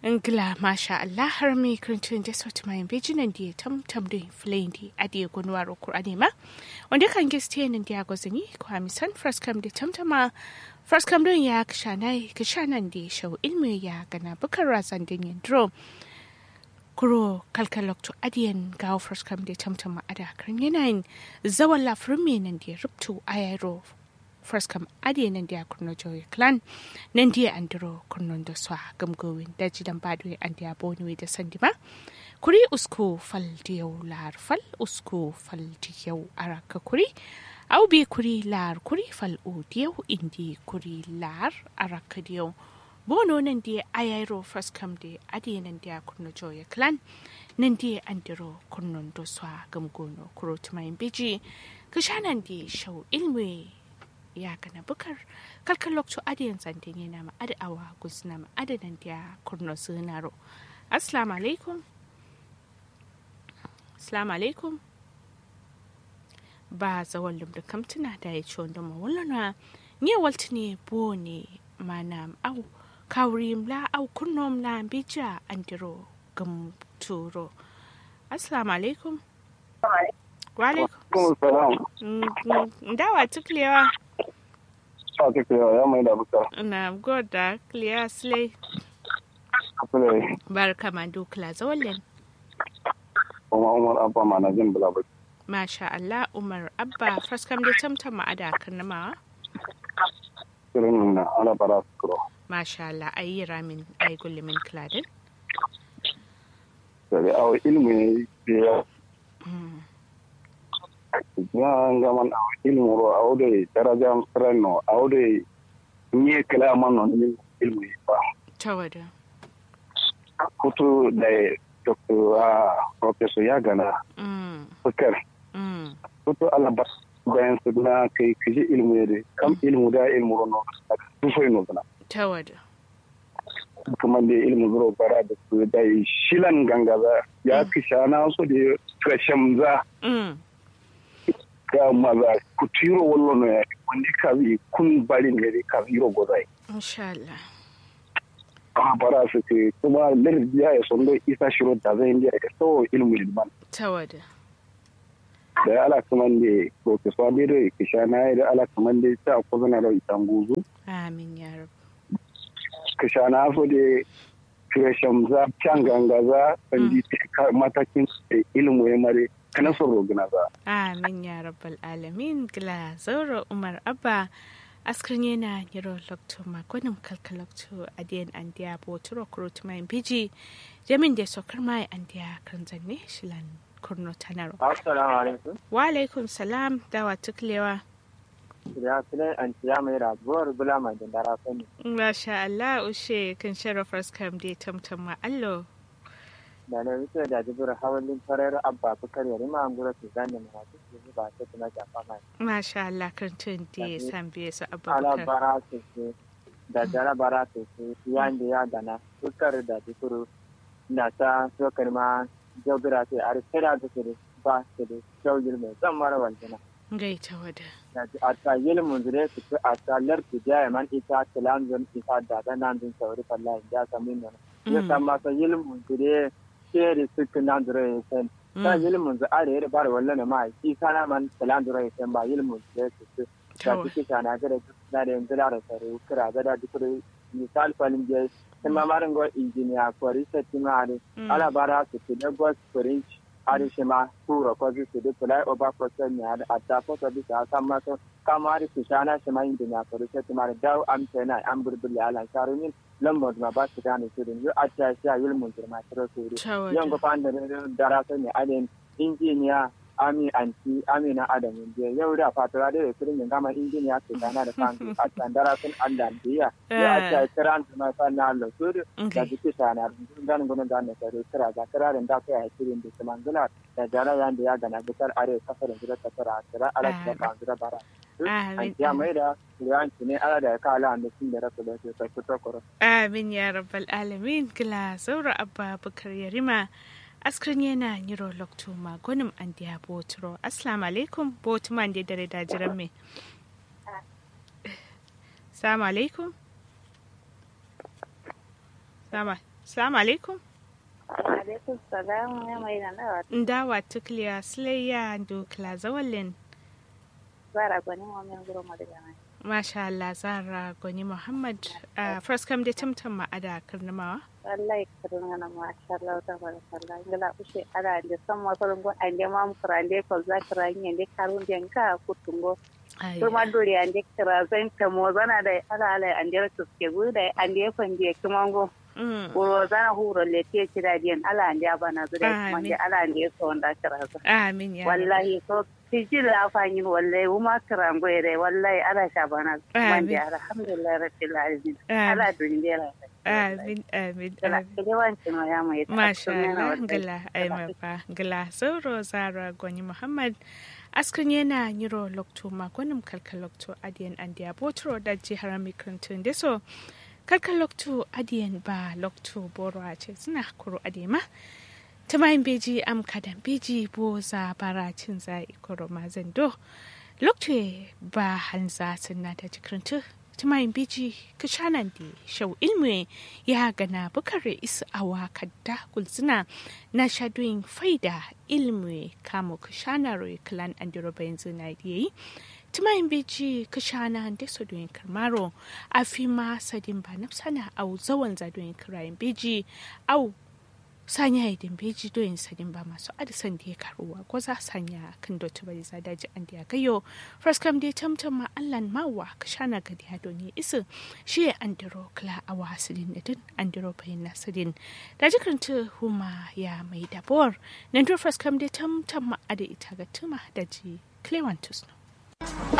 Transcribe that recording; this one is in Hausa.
Ngla masha Allah har mi kirintun da sauti mai bijinan da ya tam tam da filayin da adiye gunwar Kur'ani ma. Wanda kan gaske nan da ya gwazini ko hamisan fraskam da tamtama fraskam don ya kishanai kishanan da ya shau ilmi ya gana bukar razan din yin drum. Kuro kalkalokto adiyan gawo fraskam da tamtama ada karin yanayin zawan lafirin mai nan da ya rubtu a yaro first kam ade nan dia kurno joy clan nan dia andro kurnon da swa gamgowin da jidan badwe an dia boni da sandima kuri usko fal diyau lar fal usko fal diyau araka kuri au bi kuri lar kuri fal o diyau indi kuri lar araka diyau bono nan dia ayairo first kam de ade nan dia kurno joy clan nan dia andro kurnon da swa gamgono kuro tumayin biji kishanan di shau ilmi ya kana bukar kalkan lokacin adiyan zantin yana ma adawa gusna ma adadan da kurno sunaro assalamu alaikum assalamu alaikum ba zawon lumda kamtuna da ya ci wanda mawulana ne walti ne bo ne mana au kawri mla au kurno mla bija andiro gam turo assalamu alaikum wa alaikum ndawa tuklewa sa ta kira ya mai da buka. Na goda clear slay. Kafin Barka ma dukla zawalin. kuma Umar Abba ma na jin bula baki. Masha Allah Umar Abba faskam da tamtam ma ada karnama. Kirin na ala bara su kuro. Masha Allah ayi ramin ayi gullumin kladin. Sai awo ilmi ne ya ya ngaman awo ilmu ro awo de daraja sreno awo de nye kala man non ilmu ba. Tawada. Kutu da Dr. Professor Yagana Mm. Bukar. Mm. Kutu ala bas bayan su na kai kiji ilmu ne kam ilmu da ilmu ro no. Tufai no kana. Tawada. kuma da ilimin zuro bara da su da shilan gangaza ya fi shana su da kashem za Mm. ga maza ku tiro wallo no ya wani ka bi kun bari ne da ka biro gozai Insha Allah. a bara su ce kuma lir ya ya son dai isa shiro da zai indiya ka so ilimin liman Tawada. da ala kuma da professor da da ki shana da ala kuma da ta ko zana da itanguzu Amin ya rab. ka shana so da kashem za can gangaza sandi matakin ilimin ya mare kana son rogina za Amin ya rabbal alamin gla zaura Umar Abba askrin yana yiro lokto makonin kalkalokto adiyan andiya boturo kurut mai biji jamin da sokar mai andiya kan zanne shilan kurno tanaro Assalamu alaikum. wa alaikum salam dawa tuklewa Ya filai an ciya mai rabuwar bula mai dandara sani. masha Allah ushe kan sharafar skam da tamtam ma allo Da na wuce da jibir hawalin farar abba bukar yari ma gura su zane mai wasu su ba ta tuna jafa mai. masha Allah kan tun da san biye su Ala abubakar bara su su da jara bara su su yan da ya gana bukar da jikuru na ta sokar ma jobira sai a rikira da su ba su da shaugir mai zan mara waljina. gaita wada a ta yilmun zure su fi a ta larki jaya man ita tilan zan ita da da nan zan sauri fallahi ya sami nuna. Ya san masa yilmun zure sheri suka nan zure ya san. Ta yilmun zure are yare bara wallan ma shi kana man tilan zure ya san ba yilmun zure su fi. Da tawa suke shana gada na da yanzu da sare kira gada duk da misal falin je sai ma marin go injiniya ko research ma are ala bara su fi da go french ari shima kuro ko bi su duk lai oba ko sen ya a ta ko bi sa kan ma to kamari su shana shima injiniya ko research ma da am tana am burbul ala sharumin lambar ma ba su gane su din a ta sha yulmun jirma tiro su ri tawa yan go fan da dara sai ne alen injiniya ami anti amina adamu je yau da fatura da firin yin gama injiniya su gana da fan a tandara sun Allah biya ya a ta kiran su ma fan na Allah su da jiki sana dan gudun da ne sai kira ga kira da kai a cikin da kuma gula da jara yan da ya gana bitar are kafarin gida ta fara kira ala da kan gida bara an ya mai da yanci ne ala da ka ala da sun da rasu da su sai fito koro Amin ya rabbal alamin gila zaura abba bukar yarima askrin yana yiro lokto magonim an diya boturo assalamu alaikum botuma da dare da jiran me assalamu alaikum sama Assalamu alaikum. alaikum salam ya mai da nawa Ndawa tukliya silayya dukla zawalin. zara gwani wa min guro madaga mai Masha Allah Zara Gwani Muhammad uh, first come da tamtam ma'ada karnamawa. wallahi kadun ngana ma sha Allah ta barakallah ngala ushe ara de sam ma ko ngo ande mam krande ko za kranye de karun de ka kutungo Ai, to ma dori ande kra zan ta mo zana da ala ala ande to ke gu da ande fanje kumango mm, ko zana huro le te kira diyan ala ande abana zure kuma Amin. de ala ande so nda kra za Amin ya. Rabbi. wallahi ko tiji la fanyin wallahi uma krango ere wallahi ala shabana Amin. mande alhamdulillah rabbil alamin Amin. ala dundera Amin amin Gala, amin. kede wancin wa ya mai Masha tattun yana Allah wallahi. gala ai mafa gala sauro Zara Gwani Muhammad askan yana nyiro lokto magonim kalkal lokto adiyan andiya botro da jihar mikrantun deso kalkal lokto adiyan ba lokto boro a ce suna kuro adema tamayin beji am kadan beji bo za bara cin za ikoro mazan do lokto ba hanza sunna ta jikrantu tamayin beji kishanan di shau ilmi ya gana bukare isa awa kadda kulzina na shadoyin faida ilmi kamo kishanaro klan andiro bayanzu na yi timayin beji kishana da su doyin karmaro a fi ma sadin ba na sana au zawan zadoyin kirayen beji au sanya idin beji doyin sadin ba masu adisan da ya karuwa ko za sanya kan dotu bai za daji an da ya gayo fraskam da tamtam ma allan mawa kishana ga da doni isu shi ya andiro kla a wasilin da din andiro bayin nasidin da jikaranta huma ya mai dabor nan to fraskam da tamtam ma ada ita ga tuma da ji clewantus no